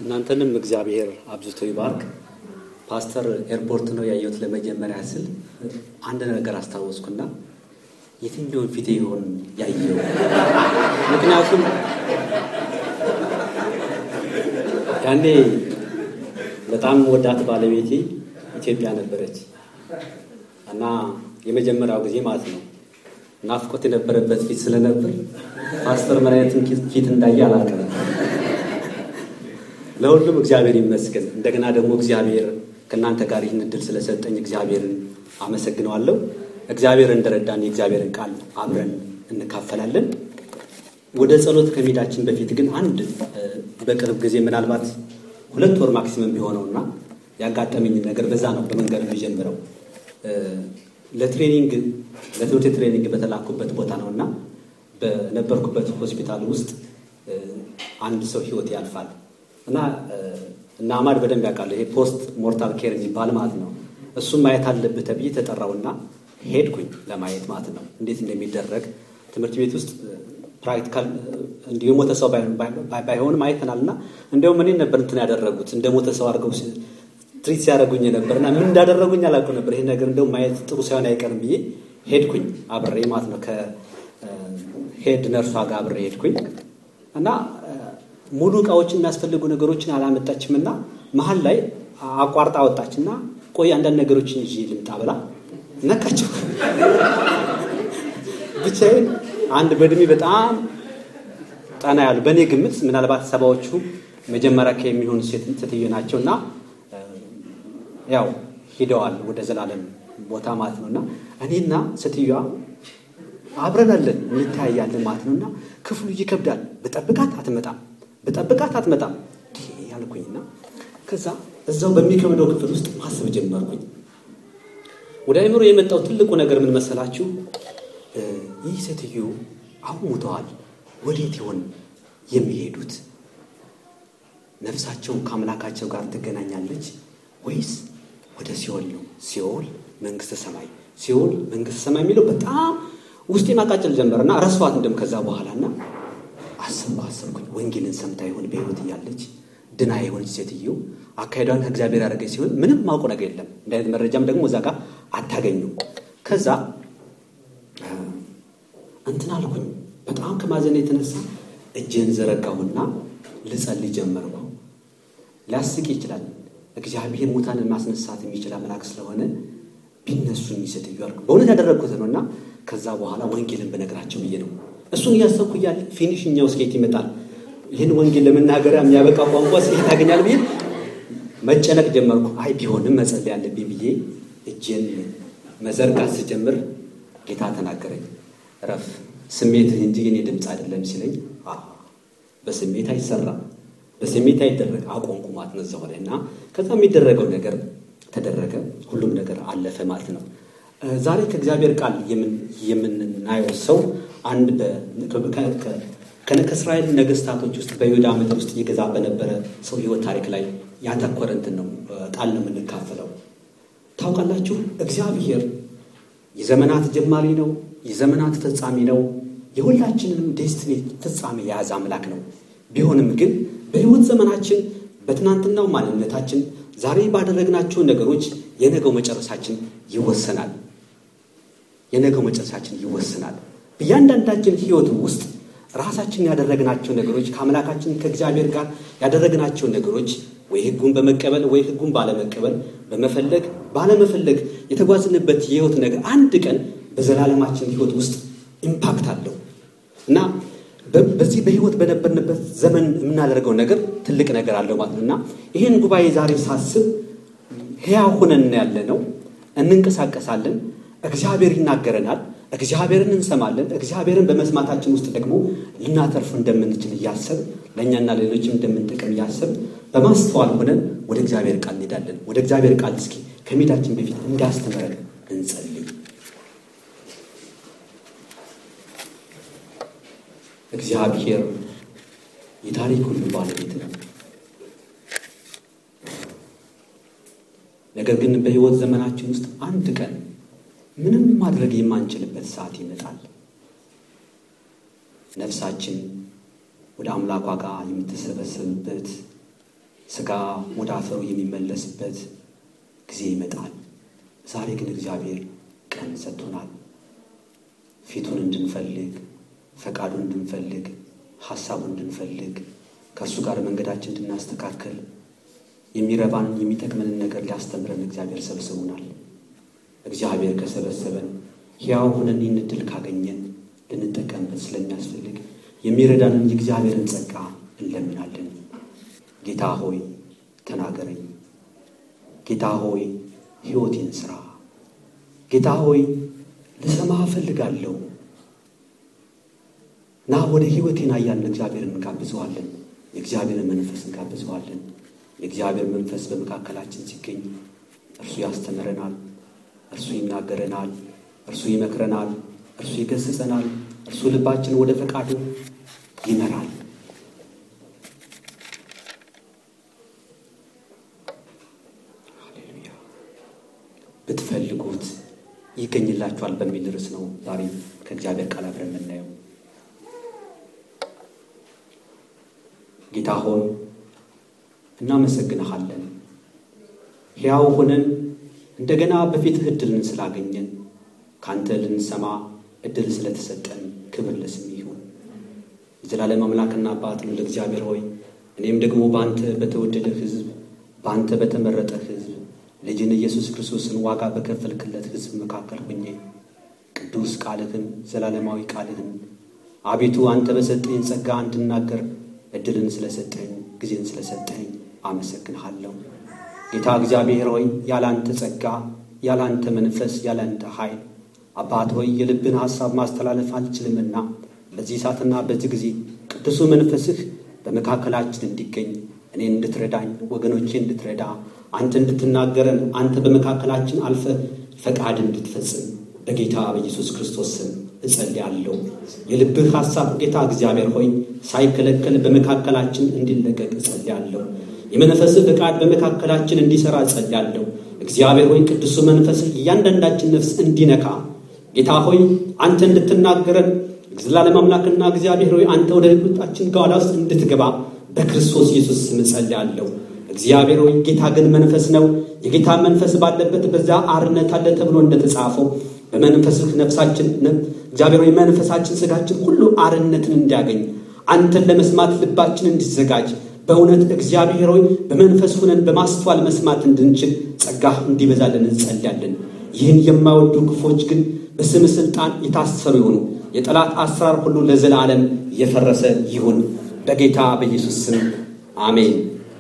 እናንተንም እግዚአብሔር አብዝቶ ይባርክ። ፓስተር ኤርፖርት ነው ያየሁት ለመጀመሪያ ስል አንድ ነገር አስታወስኩና የትኛውን ፊቴ ይሆን ያየው? ምክንያቱም ያኔ በጣም ወዳት ባለቤቴ ኢትዮጵያ ነበረች እና የመጀመሪያው ጊዜ ማለት ነው ናፍቆት የነበረበት ፊት ስለነበር ፓስተር ምን አይነት ፊት እንዳየ አላውቅም። ለሁሉም እግዚአብሔር ይመስገን። እንደገና ደግሞ እግዚአብሔር ከእናንተ ጋር ይህን እድል ስለሰጠኝ እግዚአብሔርን አመሰግነዋለሁ። እግዚአብሔር እንደረዳን የእግዚአብሔርን ቃል አብረን እንካፈላለን። ወደ ጸሎት ከመሄዳችን በፊት ግን አንድ በቅርብ ጊዜ ምናልባት ሁለት ወር ማክሲመም ቢሆነውና ያጋጠመኝ ነገር በዛ ነው በመንገድ የሚጀምረው ለትሬኒንግ ለትምህርት ትሬኒንግ በተላኩበት ቦታ ነው እና በነበርኩበት ሆስፒታል ውስጥ አንድ ሰው ህይወት ያልፋል እና እና አማድ በደንብ ያውቃል። ይሄ ፖስት ሞርታል ኬር የሚባል ማለት ነው። እሱም ማየት አለብህ ተብዬ ተጠራውና ሄድኩኝ ለማየት ማለት ነው እንዴት እንደሚደረግ ትምህርት ቤት ውስጥ ፕራክቲካል እንዲሁ የሞተ ሰው ባይሆንም አይተናል እና እንዲሁም እኔ ነበር እንትን ያደረጉት እንደ ሞተ ሰው አድርገው ትሪት ሲያደርጉኝ ነበር እና ምን እንዳደረጉኝ አላውቅም ነበር። ይሄ ነገር እንደውም ማየት ጥሩ ሳይሆን አይቀርም ብዬ ሄድኩኝ አብሬ ማለት ነው ከሄድ ነርሷ ጋር አብሬ ሄድኩኝ እና ሙሉ እቃዎችን የሚያስፈልጉ ነገሮችን አላመጣችም እና መሀል ላይ አቋርጣ ወጣች እና ቆይ አንዳንድ ነገሮችን ይዤ ልምጣ ብላ ነካቸው። ብቻዬን አንድ በእድሜ በጣም ጠና ያሉ በእኔ ግምት ምናልባት ሰባዎቹ መጀመሪያ ከሚሆኑ ሴትዮ ናቸው እና ያው ሂደዋል ወደ ዘላለም ቦታ ማለት ነው እና እኔና ሴትዮዋ አብረን አለን እንተያያለን ማለት ነው እና ክፍሉ ይከብዳል። በጠብቃት አትመጣም በጠብቃት አትመጣም ያልኩኝና ከዛ እዛው በሚከብደው ክፍል ውስጥ ማሰብ ጀመርኩኝ። ወደ አይምሮ የመጣው ትልቁ ነገር ምን መሰላችሁ? ይህ ሴትዮ አሁን ሙተዋል። ወዴት ይሆን የሚሄዱት? ነፍሳቸው ከአምላካቸው ጋር ትገናኛለች ወይስ ወደ ሲኦል ነው? ሲኦል መንግስተ ሰማይ፣ ሲኦል መንግስተ ሰማይ የሚለው በጣም ውስጤ ማቃጨል ጀመረና ረስዋት እንደም ከዛ በኋላና አሰብ አሰብኩኝ። ወንጌልን ሰምታ ይሆን በህይወት እያለች ድና የሆነች ሴትዮ አካሄዷን ከእግዚአብሔር ያደረገች ሲሆን ምንም ማውቁ ነገር የለም። እንደ አይነት መረጃም ደግሞ እዛ ጋር አታገኙም። ከዛ እንትን አልኩኝ። በጣም ከማዘን የተነሳ እጄን ዘረጋሁና ልጸልይ ጀመርኩ። ሊያስቅ ይችላል። እግዚአብሔር ሙታንን ማስነሳት የሚችል አምላክ ስለሆነ ቢነሱ ሴትዮ አልኩ። በእውነት ያደረግኩት ነው እና ከዛ በኋላ ወንጌልን በነገራቸው ብዬ ነው እሱን እያሰብኩ እያለ ፊኒሽኛው ስኬት ይመጣል። ይህን ወንጌል ለመናገሪያ የሚያበቃ ቋንቋ ስኬት ታገኛል ብዬ መጨነቅ ጀመርኩ። አይ ቢሆንም መጸለይ ያለብኝ ብዬ እጄን መዘርጋት ስጀምር ጌታ ተናገረኝ። ረፍ ስሜትህ እንጂ የኔ ድምፅ አይደለም ሲለኝ፣ በስሜት አይሰራም፣ በስሜት አይደረግ አቆምኩ ማለት ነው እዛው ላይ እና ከዛ የሚደረገው ነገር ተደረገ። ሁሉም ነገር አለፈ ማለት ነው። ዛሬ ከእግዚአብሔር ቃል የምናየው ሰው አንድ ከእስራኤል ነገስታቶች ውስጥ በይሁዳ ምድር ውስጥ ይገዛ በነበረ ሰው ህይወት ታሪክ ላይ ያተኮረ እንትን ነው ቃል ነው የምንካፈለው። ታውቃላችሁ እግዚአብሔር የዘመናት ጀማሪ ነው፣ የዘመናት ፈጻሚ ነው። የሁላችንንም ዴስትኒ ፍጻሜ የያዘ አምላክ ነው። ቢሆንም ግን በህይወት ዘመናችን በትናንትናው ማንነታችን ዛሬ ባደረግናቸው ነገሮች የነገው መጨረሳችን ይወሰናል። የነገው መጨረሻችን ይወሰናል። በእያንዳንዳችን ህይወት ውስጥ ራሳችን ያደረግናቸው ነገሮች ከአምላካችን ከእግዚአብሔር ጋር ያደረግናቸው ነገሮች ወይ ህጉን በመቀበል ወይ ህጉን ባለመቀበል በመፈለግ ባለመፈለግ የተጓዝንበት የህይወት ነገር አንድ ቀን በዘላለማችን ህይወት ውስጥ ኢምፓክት አለው እና በዚህ በህይወት በነበርንበት ዘመን የምናደርገው ነገር ትልቅ ነገር አለው ማለት ነው እና ይህን ጉባኤ ዛሬ ሳስብ ሕያው ሆነን ያለ ነው፣ እንንቀሳቀሳለን። እግዚአብሔር ይናገረናል፣ እግዚአብሔርን እንሰማለን። እግዚአብሔርን በመስማታችን ውስጥ ደግሞ ልናተርፍ እንደምንችል እያሰብ ለእኛና ሌሎችም እንደምንጠቀም እያሰብ በማስተዋል ሆነን ወደ እግዚአብሔር ቃል እንሄዳለን። ወደ እግዚአብሔር ቃል እስኪ ከሜዳችን በፊት እንዲያስተምረን እንጸልይ። እግዚአብሔር የታሪክ ሁሉ ባለቤት ነው። ነገር ግን በህይወት ዘመናችን ውስጥ አንድ ቀን ምንም ማድረግ የማንችልበት ሰዓት ይመጣል። ነፍሳችን ወደ አምላኳ ጋር የምትሰበሰብበት ስጋ ወደ አፈሩ የሚመለስበት ጊዜ ይመጣል። ዛሬ ግን እግዚአብሔር ቀን ሰጥቶናል። ፊቱን እንድንፈልግ፣ ፈቃዱን እንድንፈልግ፣ ሐሳቡን እንድንፈልግ፣ ከእርሱ ጋር መንገዳችን እንድናስተካከል የሚረባን የሚጠቅመንን ነገር ሊያስተምረን እግዚአብሔር ሰብስቡናል። እግዚአብሔር ከሰበሰበን ሕያው ሆነን ይህን ዕድል ካገኘን ልንጠቀምበት ስለሚያስፈልግ የሚረዳንን የእግዚአብሔርን ጸጋ እንለምናለን። ጌታ ሆይ ተናገረኝ። ጌታ ሆይ ሕይወቴን ሥራ። ጌታ ሆይ ልሰማ እፈልጋለሁ። ና ወደ ሕይወቴን አያልን እግዚአብሔርን እንጋብዘዋለን። የእግዚአብሔርን መንፈስ እንጋብዘዋለን። የእግዚአብሔር መንፈስ በመካከላችን ሲገኝ እርሱ ያስተምረናል፣ እርሱ ይናገረናል፣ እርሱ ይመክረናል፣ እርሱ ይገስጸናል፣ እርሱ ልባችን ወደ ፈቃዱ ይመራል። ሃሌሉያ። ብትፈልጉት ይገኝላችኋል በሚል ርዕስ ነው ዛሬ ከእግዚአብሔር ቃል አብረን የምናየው። ጌታ ሆይ እናመሰግንሃለን። ሕያው ሆነን እንደገና በፊትህ ዕድልን ስላገኘን ከአንተ ልንሰማ ዕድል ስለተሰጠን ክብር ለስም ይሁን። የዘላለም አምላክና አባት ነው ለእግዚአብሔር ሆይ እኔም ደግሞ በአንተ በተወደደ ሕዝብ በአንተ በተመረጠ ሕዝብ ልጅን ኢየሱስ ክርስቶስን ዋጋ በከፈልክለት ሕዝብ መካከል ሆኜ ቅዱስ ቃልህን ዘላለማዊ ቃልህን አቤቱ አንተ በሰጠኝ ጸጋ እንድናገር ዕድልን ስለሰጠኝ ጊዜን ስለሰጠኝ አመሰግንሃለሁ። ጌታ እግዚአብሔር ሆይ ያላንተ ጸጋ፣ ያላንተ መንፈስ፣ ያላንተ ኃይል አባት ሆይ የልብን ሐሳብ ማስተላለፍ አልችልምና በዚህ ሰዓትና በዚህ ጊዜ ቅዱሱ መንፈስህ በመካከላችን እንዲገኝ እኔን እንድትረዳኝ ወገኖቼ እንድትረዳ አንተ እንድትናገረን አንተ በመካከላችን አልፈ ፈቃድ እንድትፈጽም በጌታ በኢየሱስ ክርስቶስ ስም እጸልያለሁ። የልብህ ሐሳብ ጌታ እግዚአብሔር ሆይ ሳይከለከል በመካከላችን እንዲለቀቅ እጸልያለሁ። የመንፈስህ ፈቃድ በመካከላችን እንዲሠራ እጸልያለሁ። እግዚአብሔር ሆይ ቅዱሱ መንፈስህ እያንዳንዳችን ነፍስ እንዲነካ ጌታ ሆይ አንተ እንድትናገረን ዘላለም አምላክና እግዚአብሔር ሆይ አንተ ወደ ሕይወታችን ጓዳ ውስጥ እንድትገባ በክርስቶስ ኢየሱስ ስም እጸልያለሁ። እግዚአብሔር ሆይ ጌታ ግን መንፈስ ነው። የጌታ መንፈስ ባለበት በዛ አርነት አለ ተብሎ እንደተጻፈው በመንፈስህ ነፍሳችን እግዚአብሔር ሆይ መንፈሳችን ስጋችን ሁሉ አርነትን እንዲያገኝ አንተን ለመስማት ልባችን እንዲዘጋጅ በእውነት እግዚአብሔር ሆይ በመንፈስ ሁነን በማስተዋል መስማት እንድንችል ጸጋህ እንዲበዛልን እንጸልያለን። ይህን የማይወዱ ክፎች ግን በስም ስልጣን የታሰሩ ይሁኑ። የጠላት አሰራር ሁሉ ለዘላለም የፈረሰ ይሁን በጌታ በኢየሱስ ስም አሜን።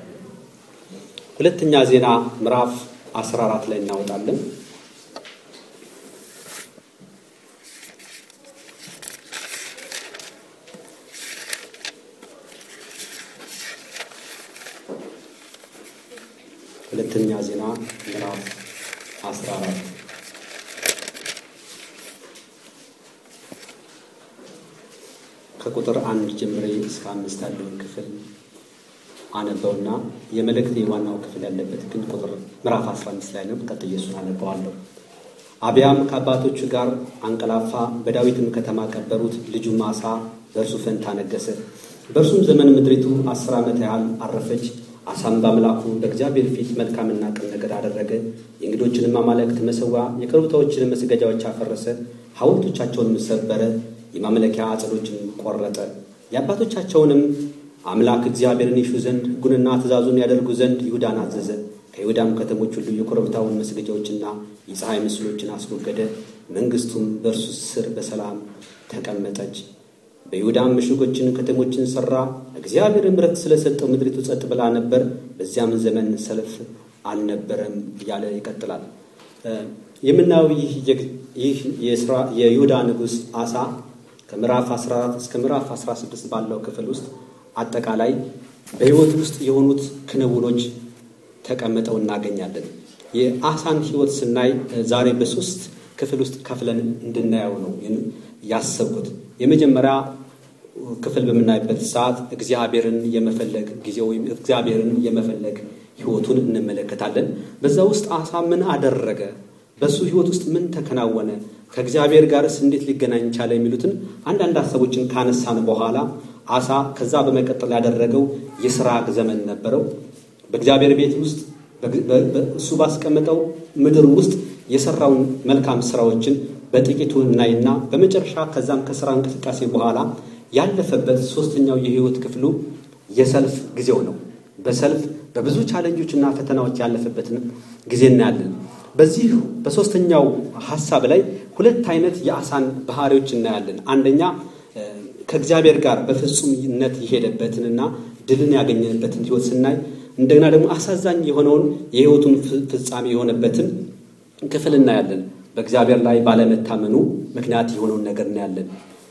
ሁለተኛ ዜና ምዕራፍ 14 ላይ እናወጣለን። ሁለተኛ ዜና ምዕራፍ 14 ከቁጥር አንድ ጀምሬ እስከ አምስት ያለውን ክፍል አነበውና የመልእክት የዋናው ክፍል ያለበት ግን ቁጥር ምዕራፍ 15 ላይ ነው። ቀጥዬ እሱን አነበዋለሁ። አብያም ከአባቶቹ ጋር አንቀላፋ፣ በዳዊትም ከተማ ቀበሩት። ልጁም አሳ በእርሱ ፈንታ ነገሰ። በእርሱም ዘመን ምድሪቱ አስር ዓመት ያህል አረፈች። አሳም በአምላኩ በእግዚአብሔር ፊት መልካምና ቅን ነገር አደረገ። የእንግዶችንም አማልክት መሰዋ፣ የኮረብታዎችንም መስገጃዎች አፈረሰ፣ ሐውልቶቻቸውንም ሰበረ፣ የማምለኪያ አጸዶችን ቆረጠ። የአባቶቻቸውንም አምላክ እግዚአብሔርን ይሹ ዘንድ ሕጉንና ትእዛዙን ያደርጉ ዘንድ ይሁዳን አዘዘ። ከይሁዳም ከተሞች ሁሉ የኮረብታውን መስገጃዎችና የፀሐይ ምስሎችን አስወገደ። መንግሥቱም በእርሱ ስር በሰላም ተቀመጠች። በይሁዳም ምሽጎችን ከተሞችን ሠራ። እግዚአብሔር ምሕረት ስለሰጠው ምድሪቱ ጸጥ ብላ ነበር። በዚያም ዘመን ሰልፍ አልነበረም እያለ ይቀጥላል። የምናየው ይህ የይሁዳ ንጉሥ አሳ ከምዕራፍ 14 እስከ ምዕራፍ 16 ባለው ክፍል ውስጥ አጠቃላይ በሕይወት ውስጥ የሆኑት ክንውኖች ተቀምጠው እናገኛለን። የአሳን ሕይወት ስናይ ዛሬ በሶስት ክፍል ውስጥ ከፍለን እንድናየው ነው ያሰብኩት። የመጀመሪያ ክፍል በምናይበት ሰዓት እግዚአብሔርን የመፈለግ ጊዜ ወይም እግዚአብሔርን የመፈለግ ሕይወቱን እንመለከታለን። በዛ ውስጥ አሳ ምን አደረገ? በሱ ሕይወት ውስጥ ምን ተከናወነ? ከእግዚአብሔር ጋርስ እንዴት ሊገናኝ ቻለ? የሚሉትን አንዳንድ ሀሳቦችን ካነሳን በኋላ አሳ ከዛ በመቀጠል ያደረገው የስራ ዘመን ነበረው። በእግዚአብሔር ቤት ውስጥ እሱ ባስቀመጠው ምድር ውስጥ የሰራውን መልካም ስራዎችን በጥቂቱ እናይና በመጨረሻ ከዛም ከስራ እንቅስቃሴ በኋላ ያለፈበት ሶስተኛው የህይወት ክፍሉ የሰልፍ ጊዜው ነው። በሰልፍ በብዙ ቻለንጆችና ፈተናዎች ያለፈበትን ጊዜ እናያለን። በዚህ በሶስተኛው ሀሳብ ላይ ሁለት አይነት የአሳን ባህሪዎች እናያለን። አንደኛ ከእግዚአብሔር ጋር በፍጹምነት የሄደበትንና ድልን ያገኘበትን ህይወት ስናይ እንደገና ደግሞ አሳዛኝ የሆነውን የህይወቱን ፍጻሜ የሆነበትን ክፍል እናያለን። በእግዚአብሔር ላይ ባለመታመኑ ምክንያት የሆነውን ነገር እናያለን።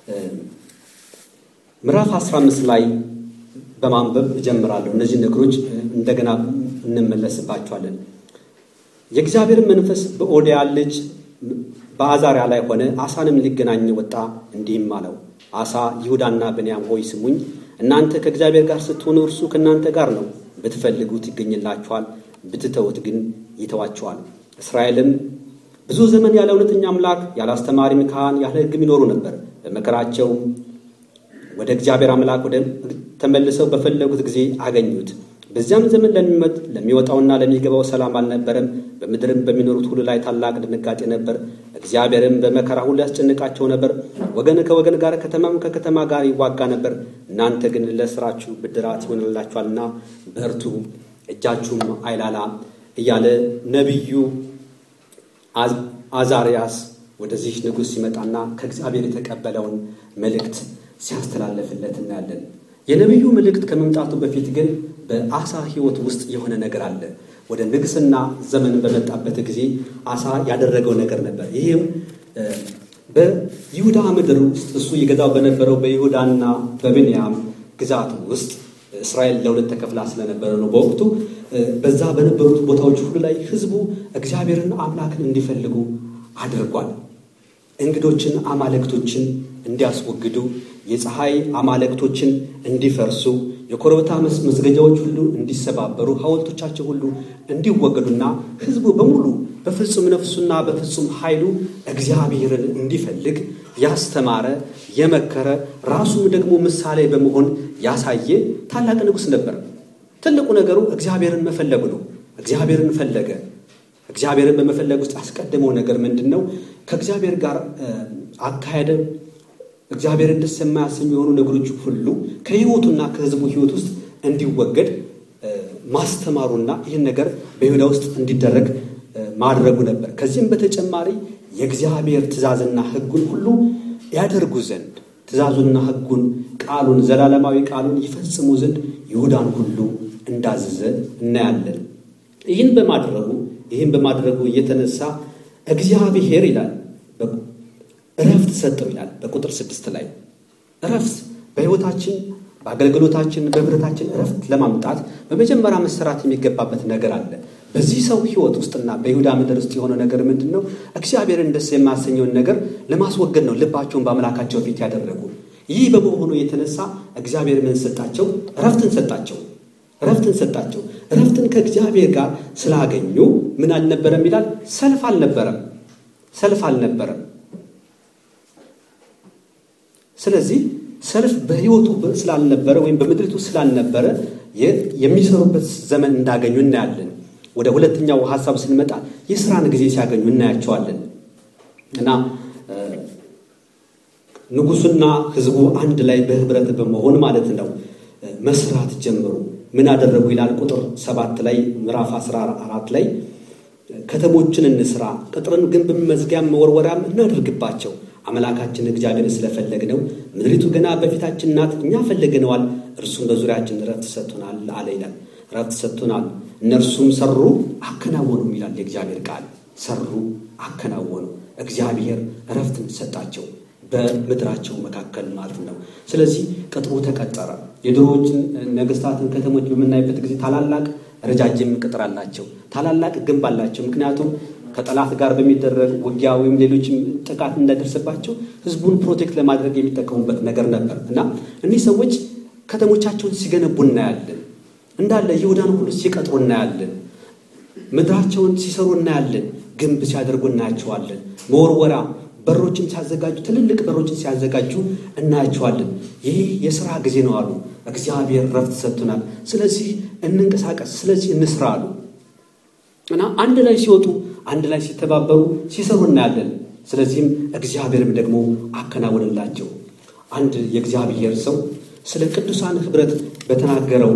ምዕራፍ 15 ላይ በማንበብ እጀምራለሁ። እነዚህ ነገሮች እንደገና እንመለስባቸዋለን። የእግዚአብሔር መንፈስ በኦዲያ ልጅ በአዛሪያ ላይ ሆነ። አሳንም ሊገናኝ ወጣ፣ እንዲህም አለው፣ አሳ ይሁዳና ብንያም ሆይ ስሙኝ። እናንተ ከእግዚአብሔር ጋር ስትሆኑ እርሱ ከእናንተ ጋር ነው። ብትፈልጉት ይገኝላችኋል፣ ብትተውት ግን ይተዋችኋል። እስራኤልም ብዙ ዘመን ያለ እውነተኛ አምላክ ያለ አስተማሪም ካህን ያለ ሕግም ይኖሩ ነበር። በመከራቸው ወደ እግዚአብሔር አምላክ ወደ ተመልሰው በፈለጉት ጊዜ አገኙት። በዚያም ዘመን ለሚወጣውና ለሚገባው ሰላም አልነበረም። በምድርም በሚኖሩት ሁሉ ላይ ታላቅ ድንጋጤ ነበር። እግዚአብሔርም በመከራ ሁሉ ያስጨንቃቸው ነበር። ወገን ከወገን ጋር፣ ከተማም ከከተማ ጋር ይዋጋ ነበር። እናንተ ግን ለስራችሁ ብድራት ይሆንላችኋልና በርቱ፣ እጃችሁም አይላላ እያለ ነቢዩ አዛርያስ ወደዚህ ንጉሥ ሲመጣና ከእግዚአብሔር የተቀበለውን መልእክት ሲያስተላለፍለት እናያለን። የነቢዩ መልእክት ከመምጣቱ በፊት ግን በአሳ ሕይወት ውስጥ የሆነ ነገር አለ። ወደ ንግስና ዘመን በመጣበት ጊዜ አሳ ያደረገው ነገር ነበር። ይህም በይሁዳ ምድር ውስጥ እሱ ይገዛው በነበረው በይሁዳና በብንያም ግዛት ውስጥ እስራኤል ለሁለት ተከፍላ ስለነበረ ነው። በወቅቱ በዛ በነበሩት ቦታዎች ሁሉ ላይ ሕዝቡ እግዚአብሔርን አምላክን እንዲፈልጉ አድርጓል። እንግዶችን፣ አማልክቶችን እንዲያስወግዱ፣ የፀሐይ አማልክቶችን እንዲፈርሱ፣ የኮረብታ መስገጃዎች ሁሉ እንዲሰባበሩ፣ ሐውልቶቻቸው ሁሉ እንዲወገዱና ሕዝቡ በሙሉ በፍጹም ነፍሱና በፍጹም ኃይሉ እግዚአብሔርን እንዲፈልግ ያስተማረ የመከረ ራሱም ደግሞ ምሳሌ በመሆን ያሳየ ታላቅ ንጉሥ ነበር። ትልቁ ነገሩ እግዚአብሔርን መፈለጉ ነው። እግዚአብሔርን ፈለገ። እግዚአብሔርን በመፈለግ ውስጥ ያስቀደመው ነገር ምንድን ነው? ከእግዚአብሔር ጋር አካሄደ። እግዚአብሔርን ደስ የማያሰኙ የሆኑ ነገሮች ሁሉ ከሕይወቱና ከሕዝቡ ሕይወት ውስጥ እንዲወገድ ማስተማሩና ይህን ነገር በይሁዳ ውስጥ እንዲደረግ ማድረጉ ነበር። ከዚህም በተጨማሪ የእግዚአብሔር ትእዛዝና ሕጉን ሁሉ ያደርጉ ዘንድ ትእዛዙንና ሕጉን ቃሉን ዘላለማዊ ቃሉን ይፈጽሙ ዘንድ ይሁዳን ሁሉ እንዳዘዘ እናያለን። ይህን በማድረጉ ይህን በማድረጉ የተነሳ እግዚአብሔር ይላል እረፍት ሰጠው ይላል በቁጥር ስድስት ላይ እረፍት በሕይወታችን በአገልግሎታችን በህብረታችን እረፍት ለማምጣት በመጀመሪያ መሰራት የሚገባበት ነገር አለ። በዚህ ሰው ህይወት ውስጥና በይሁዳ ምድር ውስጥ የሆነ ነገር ምንድን ነው? እግዚአብሔርን ደስ የማያሰኘውን ነገር ለማስወገድ ነው ልባቸውን በአምላካቸው ፊት ያደረጉ። ይህ በመሆኑ የተነሳ እግዚአብሔር ምን ሰጣቸው? እረፍትን ሰጣቸው። እረፍትን ሰጣቸው። እረፍትን ከእግዚአብሔር ጋር ስላገኙ ምን አልነበረም ይላል? ሰልፍ አልነበረም። ሰልፍ አልነበረም። ስለዚህ ሰልፍ በህይወቱ ስላልነበረ ወይም በምድሪቱ ስላልነበረ የሚሰሩበት ዘመን እንዳገኙ እናያለን። ወደ ሁለተኛው ሀሳብ ስንመጣ የስራን ጊዜ ሲያገኙ እናያቸዋለን እና ንጉሱና ህዝቡ አንድ ላይ በህብረት በመሆን ማለት ነው መስራት ጀምሩ። ምን አደረጉ ይላል ቁጥር ሰባት ላይ ምዕራፍ አስራ አራት ላይ ከተሞችን እንስራ፣ ቅጥርን፣ ግንብ፣ መዝጊያም መወርወሪያም እናደርግባቸው አምላካችን እግዚአብሔር ስለፈለግነው ምድሪቱ ገና በፊታችን ናት፣ እኛ ፈለግነዋል፣ እርሱም በዙሪያችን ረፍት ሰጥቶናል አለ ይላል። ረፍት ሰጥቶናል። እነርሱም ሰሩ አከናወኑም ይላል የእግዚአብሔር ቃል። ሰሩ አከናወኑ። እግዚአብሔር ረፍትን ሰጣቸው በምድራቸው መካከል ማለት ነው። ስለዚህ ቅጥሩ ተቀጠረ። የድሮዎችን ነገስታትን ከተሞች በምናይበት ጊዜ ታላላቅ ረጃጅም ቅጥር አላቸው፣ ታላላቅ ግንብ አላቸው። ምክንያቱም ከጠላት ጋር በሚደረግ ውጊያ ወይም ሌሎችም ጥቃት እንዳይደርስባቸው ህዝቡን ፕሮቴክት ለማድረግ የሚጠቀሙበት ነገር ነበር እና እኒህ ሰዎች ከተሞቻቸውን ሲገነቡ እናያለን። እንዳለ ይሁዳን ሁሉ ሲቀጥሩ እናያለን። ምድራቸውን ሲሰሩ እናያለን። ግንብ ሲያደርጉ እናያቸዋለን። መወርወራ በሮችን ሲያዘጋጁ ትልልቅ በሮችን ሲያዘጋጁ እናያቸዋለን። ይህ የሥራ ጊዜ ነው አሉ። እግዚአብሔር ረፍት ሰጥቶናል። ስለዚህ እንንቀሳቀስ፣ ስለዚህ እንስራ አሉ እና አንድ ላይ ሲወጡ አንድ ላይ ሲተባበሩ ሲሰሩ እናያለን። ስለዚህም እግዚአብሔርም ደግሞ አከናወንላቸው። አንድ የእግዚአብሔር ሰው ስለ ቅዱሳን ኅብረት በተናገረው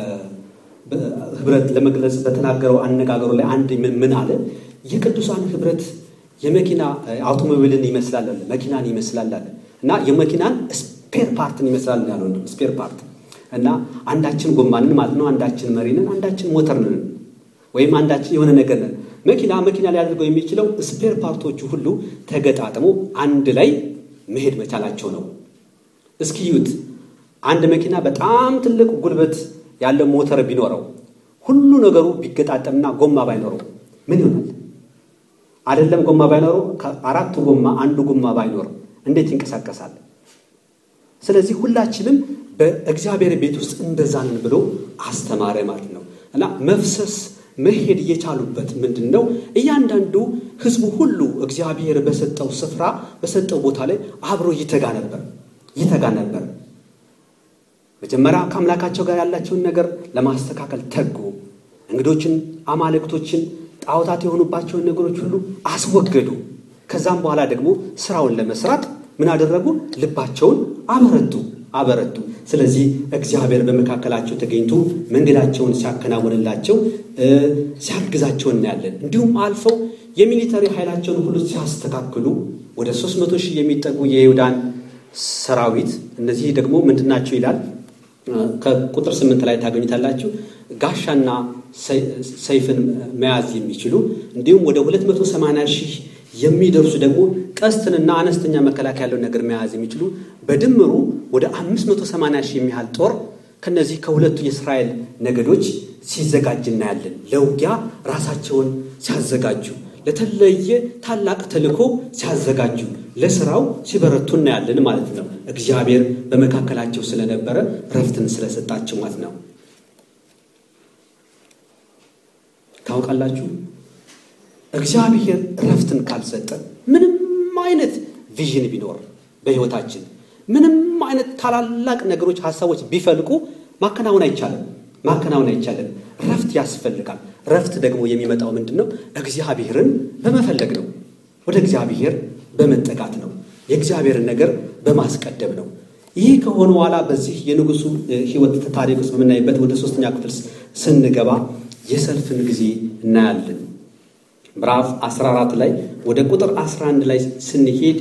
ኅብረት ለመግለጽ በተናገረው አነጋገሩ ላይ አንድ ምን አለ? የቅዱሳን ኅብረት የመኪና አውቶሞቢልን ይመስላል አለ፣ መኪናን ይመስላል አለ እና የመኪናን ስፔር ፓርትን ይመስላል ያለው ስፔር ፓርት እና አንዳችን ጎማንን ማለት ነው፣ አንዳችን መሪንን፣ አንዳችን ሞተርንን ወይም አንዳችን የሆነ ነገር ነን። መኪና መኪና ሊያደርገው የሚችለው ስፔር ፓርቶቹ ሁሉ ተገጣጥሞ አንድ ላይ መሄድ መቻላቸው ነው። እስኪ ዩት አንድ መኪና በጣም ትልቅ ጉልበት ያለው ሞተር ቢኖረው ሁሉ ነገሩ ቢገጣጠምና ጎማ ባይኖረው ምን ይሆናል? አይደለም ጎማ ባይኖረው ከአራቱ ጎማ አንዱ ጎማ ባይኖር እንዴት ይንቀሳቀሳል? ስለዚህ ሁላችንም በእግዚአብሔር ቤት ውስጥ እንደዛ ነን ብሎ አስተማረ ማለት ነው እና መፍሰስ መሄድ የቻሉበት ምንድን ነው? እያንዳንዱ ሕዝቡ ሁሉ እግዚአብሔር በሰጠው ስፍራ በሰጠው ቦታ ላይ አብሮ ይተጋ ነበር ይተጋ ነበር። መጀመሪያ ከአምላካቸው ጋር ያላቸውን ነገር ለማስተካከል ተጉ። እንግዶችን፣ አማልክቶችን፣ ጣዖታት የሆኑባቸውን ነገሮች ሁሉ አስወገዱ። ከዛም በኋላ ደግሞ ስራውን ለመስራት ምን አደረጉ? ልባቸውን አበረቱ አበረቱ። ስለዚህ እግዚአብሔር በመካከላቸው ተገኝቶ መንገዳቸውን ሲያከናውንላቸው ሲያግዛቸው እናያለን። እንዲሁም አልፈው የሚሊተሪ ኃይላቸውን ሁሉ ሲያስተካክሉ ወደ ሦስት መቶ ሺህ የሚጠጉ የይሁዳን ሰራዊት እነዚህ ደግሞ ምንድናቸው ይላል ከቁጥር ስምንት ላይ ታገኙታላችሁ። ጋሻና ሰይፍን መያዝ የሚችሉ እንዲሁም ወደ 280 ሺህ የሚደርሱ ደግሞ ቀስትንና አነስተኛ መከላከያ ያለውን ነገር መያዝ የሚችሉ በድምሩ ወደ 580 ሺህ የሚያህል ጦር ከነዚህ ከሁለቱ የእስራኤል ነገዶች ሲዘጋጅ እናያለን። ለውጊያ ራሳቸውን ሲያዘጋጁ፣ ለተለየ ታላቅ ተልዕኮ ሲያዘጋጁ፣ ለስራው ሲበረቱ እናያለን ማለት ነው። እግዚአብሔር በመካከላቸው ስለነበረ ረፍትን ስለሰጣቸው ማለት ነው። ታውቃላችሁ እግዚአብሔር ረፍትን ካልሰጠ ምንም አይነት ቪዥን ቢኖር በሕይወታችን ምንም አይነት ታላላቅ ነገሮች፣ ሀሳቦች ቢፈልቁ ማከናወን አይቻልም። ማከናወን አይቻልም። ረፍት ያስፈልጋል። ረፍት ደግሞ የሚመጣው ምንድን ነው? እግዚአብሔርን በመፈለግ ነው። ወደ እግዚአብሔር በመጠጋት ነው። የእግዚአብሔርን ነገር በማስቀደም ነው። ይህ ከሆነ በኋላ በዚህ የንጉሱ ሕይወት ታሪክ ውስጥ በምናይበት ወደ ሶስተኛ ክፍል ስንገባ የሰልፍን ጊዜ እናያለን። ምዕራፍ 14 ላይ ወደ ቁጥር 11 ላይ ስንሄድ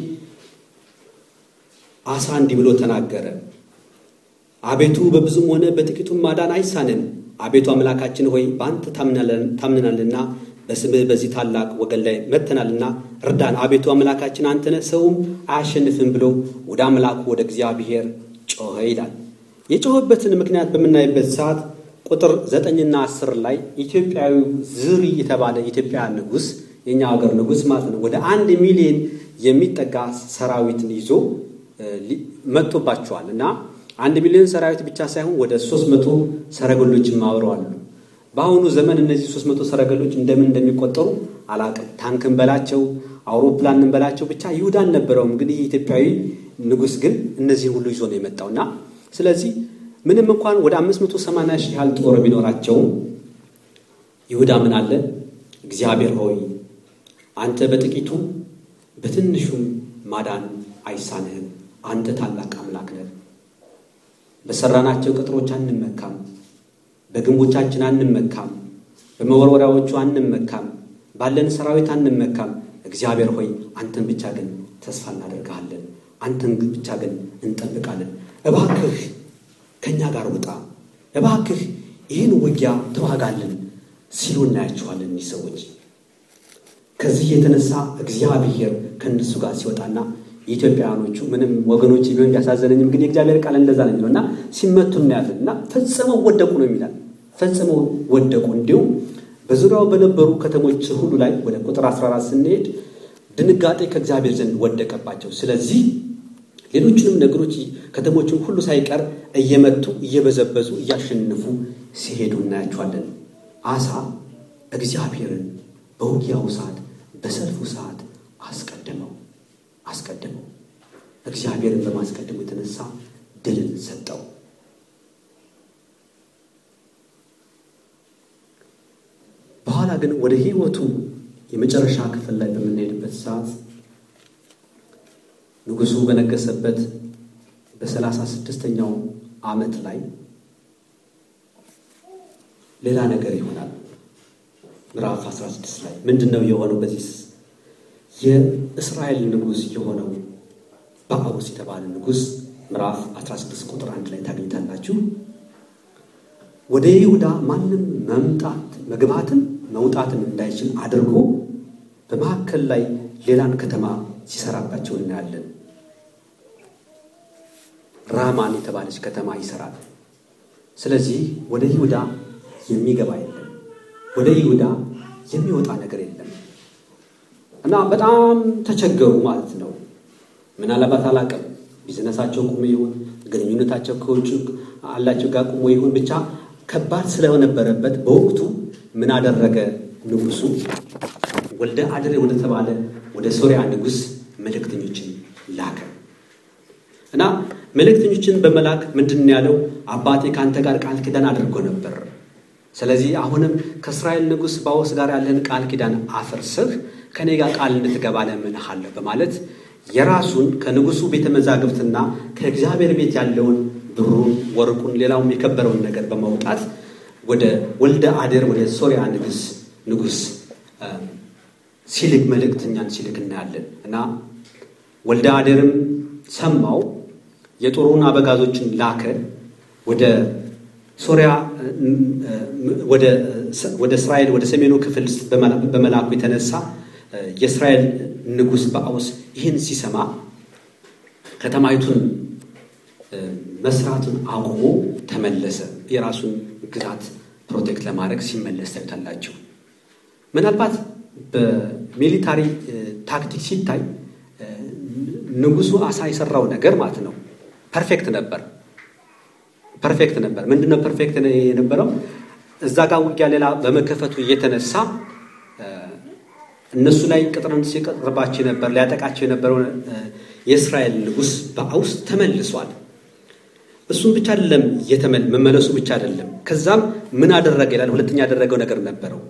አሳ እንዲህ ብሎ ተናገረ። አቤቱ በብዙም ሆነ በጥቂቱም ማዳን አይሳንን። አቤቱ አምላካችን ሆይ በአንተ ታምነናልና በስምህ በዚህ ታላቅ ወገን ላይ መጥተናልና እርዳን። አቤቱ አምላካችን አንተ ነህ፣ ሰውም አያሸንፍም ብሎ ወደ አምላኩ ወደ እግዚአብሔር ጮኸ ይላል። የጮኸበትን ምክንያት በምናይበት ሰዓት ቁጥር ዘጠኝና አስር ላይ ኢትዮጵያዊ ዝሪ የተባለ የኢትዮጵያ ንጉሥ የእኛ ሀገር ንጉሥ ማለት ነው ወደ አንድ ሚሊዮን የሚጠጋ ሰራዊትን ይዞ መጥቶባቸዋል እና አንድ ሚሊዮን ሰራዊት ብቻ ሳይሆን ወደ ሶስት መቶ ሰረገሎችም አብረዋል። በአሁኑ ዘመን እነዚህ ሶስት መቶ ሰረገሎች እንደምን እንደሚቆጠሩ አላቅም። ታንክን በላቸው አውሮፕላንን በላቸው ብቻ ይሁዳ አልነበረውም። ግን ይህ ኢትዮጵያዊ ንጉሥ ግን እነዚህን ሁሉ ይዞ ነው የመጣው እና ስለዚህ ምንም እንኳን ወደ አምስት መቶ ሰማንያ ሺህ ያህል ጦር ቢኖራቸውም ይሁዳ ምን አለ? እግዚአብሔር ሆይ አንተ በጥቂቱ በትንሹም ማዳን አይሳንህም። አንተ ታላቅ አምላክ ነህ። በሰራናቸው ቅጥሮች አንመካም፣ በግንቦቻችን አንመካም፣ በመወርወሪያዎቹ አንመካም፣ ባለን ሰራዊት አንመካም። እግዚአብሔር ሆይ አንተን ብቻ ግን ተስፋ እናደርግሃለን፣ አንተን ብቻ ግን እንጠብቃለን። እባክህ ከእኛ ጋር ውጣ፣ እባክህ ይህን ውጊያ ተዋጋልን ሲሉ እናያቸዋለን። እኒህ ሰዎች ከዚህ የተነሳ እግዚአብሔር ከእነሱ ጋር ሲወጣና የኢትዮጵያውያኖቹ ምንም ወገኖች ቢሆን ቢያሳዘነኝም ግን የእግዚአብሔር ቃል እንደዛ ነው የሚለው እና ሲመቱ እናያለን እና ፈጽመው ወደቁ ነው የሚላል። ፈጽመው ወደቁ። እንዲሁም በዙሪያው በነበሩ ከተሞች ሁሉ ላይ ወደ ቁጥር 14 ስንሄድ ድንጋጤ ከእግዚአብሔር ዘንድ ወደቀባቸው። ስለዚህ ሌሎችንም ነገሮች ከተሞችን ሁሉ ሳይቀር እየመቱ እየበዘበዙ እያሸነፉ ሲሄዱ እናያቸዋለን። አሳ እግዚአብሔርን በውጊያው ሰዓት በሰልፉ ሰዓት አስቀደመው አስቀደመው። እግዚአብሔርን በማስቀደሙ የተነሳ ድልን ሰጠው። በኋላ ግን ወደ ሕይወቱ የመጨረሻ ክፍል ላይ በምንሄድበት ሰዓት ንጉሡ በነገሰበት በሰላሳ ስድስተኛው ዓመት ላይ ሌላ ነገር ይሆናል። ምዕራፍ 16 ላይ ምንድን ነው የሆነው? በዚህ የእስራኤል ንጉሥ የሆነው ባኦስ የተባለ ንጉሥ ምዕራፍ 16 ቁጥር አንድ ላይ ታገኝታላችሁ። ወደ ይሁዳ ማንም መምጣት መግባትም መውጣትም እንዳይችል አድርጎ በመካከል ላይ ሌላን ከተማ ሲሰራባቸው እናያለን። ራማን የተባለች ከተማ ይሰራል። ስለዚህ ወደ ይሁዳ የሚገባ የለም፣ ወደ ይሁዳ የሚወጣ ነገር የለም እና በጣም ተቸገሩ ማለት ነው። ምናልባት አላውቅም፣ ቢዝነሳቸው ቁሞ ይሁን ግንኙነታቸው ከውጭ አላቸው ጋር ቁሞ ይሁን ብቻ ከባድ ስለነበረበት በወቅቱ ምን አደረገ ንጉሱ? ወልደ አድሬ ወደ ተባለ ወደ ሶሪያ ንጉሥ መልእክተኞችን ላከ እና መልእክተኞችን በመላክ ምንድን ያለው አባቴ ከአንተ ጋር ቃል ኪዳን አድርጎ ነበር። ስለዚህ አሁንም ከእስራኤል ንጉሥ ባኦስ ጋር ያለን ቃል ኪዳን አፍርስህ ከእኔ ጋር ቃል እንድትገባ ለምንሃለሁ በማለት የራሱን ከንጉሱ ቤተ መዛግብትና ከእግዚአብሔር ቤት ያለውን ብሩን፣ ወርቁን፣ ሌላውም የከበረውን ነገር በማውጣት ወደ ወልደ አዴር ወደ ሶሪያ ንጉስ ንጉስ ሲልክ መልእክተኛን ሲልክ እናያለን እና ወልደ አዴርም ሰማው። የጦሩን አበጋዞችን ላከ። ወደ ሶሪያ ወደ እስራኤል ወደ ሰሜኑ ክፍል በመላኩ የተነሳ የእስራኤል ንጉሥ ባኦስ ይህን ሲሰማ ከተማይቱን መስራቱን አቁሞ ተመለሰ። የራሱን ግዛት ፕሮቴክት ለማድረግ ሲመለስ ታዩታላችሁ። ምናልባት በሚሊታሪ ታክቲክ ሲታይ ንጉሱ አሳ የሰራው ነገር ማለት ነው ፐርፌክት ነበር። ፐርፌክት ነበር። ምንድነው ፐርፌክት የነበረው? እዛ ጋር ውጊያ ሌላ በመከፈቱ እየተነሳ እነሱ ላይ ቅጥርን ሲቀጥርባቸው ነበር ሊያጠቃቸው የነበረው የእስራኤል ንጉሥ ባኦስ ተመልሷል። እሱም ብቻ አይደለም መመለሱ ብቻ አይደለም። ከዛም ምን አደረገ ይላል። ሁለተኛ ያደረገው ነገር ነበረው።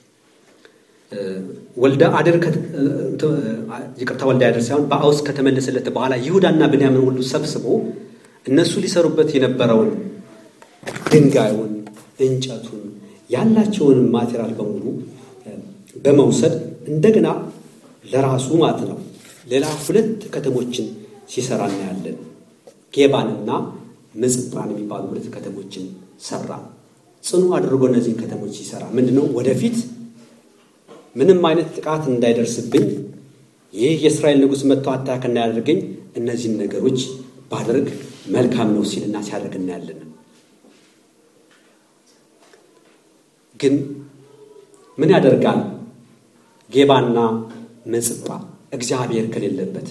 ወልደ አዴር ይቅርታ፣ ወልደ አዴር ሳይሆን ባኦስ ከተመለሰለት በኋላ ይሁዳና ብንያምን ሁሉ ሰብስቦ እነሱ ሊሰሩበት የነበረውን ድንጋዩን፣ እንጨቱን፣ ያላቸውን ማቴሪያል በሙሉ በመውሰድ እንደገና ለራሱ ማለት ነው ሌላ ሁለት ከተሞችን ሲሰራ እናያለን። ጌባንና ምጽጳን የሚባሉ ሁለት ከተሞችን ሰራ። ጽኑ አድርጎ እነዚህን ከተሞች ሲሰራ ምንድነው ወደፊት ምንም አይነት ጥቃት እንዳይደርስብኝ ይህ የእስራኤል ንጉሥ መጥቶ አታክ እንዳያደርገኝ እነዚህን ነገሮች ባደርግ መልካም ነው ሲልና ሲያደርግ እናያለን። ግን ምን ያደርጋል? ጌባና ምጽጳ እግዚአብሔር ከሌለበት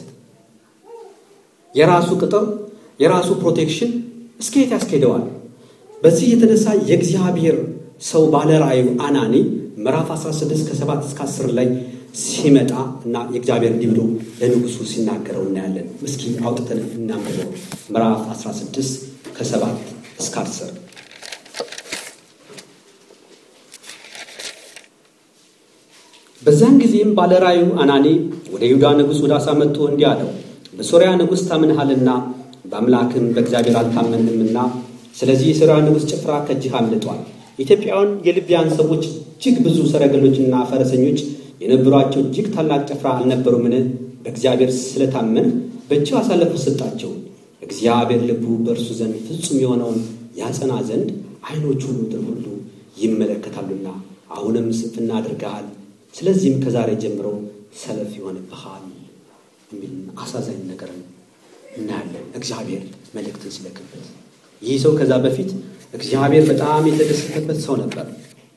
የራሱ ቅጥር የራሱ ፕሮቴክሽን እስከየት ያስኬደዋል? በዚህ የተነሳ የእግዚአብሔር ሰው ባለ ራእዩ አናኒ ምዕራፍ 16 ከ7 እስከ 10 ላይ ሲመጣ እና የእግዚአብሔር እንዲህ ብሎ ለንጉሱ ሲናገረው እናያለን። እስኪ አውጥተን እናንብበው። ምዕራፍ 16 ከ7 እስከ 10 በዛን ጊዜም ባለ ራእዩ አናኒ ወደ ይሁዳ ንጉሥ ወደ አሳ መጥቶ እንዲህ አለው፣ በሶርያ ንጉሥ ታምንሃልና በአምላክም በእግዚአብሔር አልታመንምና ስለዚህ የሶርያ ንጉሥ ጭፍራ ከእጅህ አምልጧል። ኢትዮጵያውያን የልቢያን ሰዎች እጅግ ብዙ ሰረገሎችና ፈረሰኞች የነበሯቸው እጅግ ታላቅ ጭፍራ አልነበሩምን? በእግዚአብሔር ስለታመንህ በእጅህ አሳልፎ ሰጣቸው። እግዚአብሔር ልቡ በእርሱ ዘንድ ፍጹም የሆነውን ያጸና ዘንድ ዓይኖቹ ምድር ሁሉ ይመለከታሉና አሁንም ስንፍና አድርገሃል። ስለዚህም ከዛሬ ጀምሮ ሰልፍ ይሆንብሃል የሚል አሳዛኝ ነገር እናያለን። እግዚአብሔር መልእክትን ሲለክበት ይህ ሰው ከዛ በፊት እግዚአብሔር በጣም የተደሰተበት ሰው ነበር።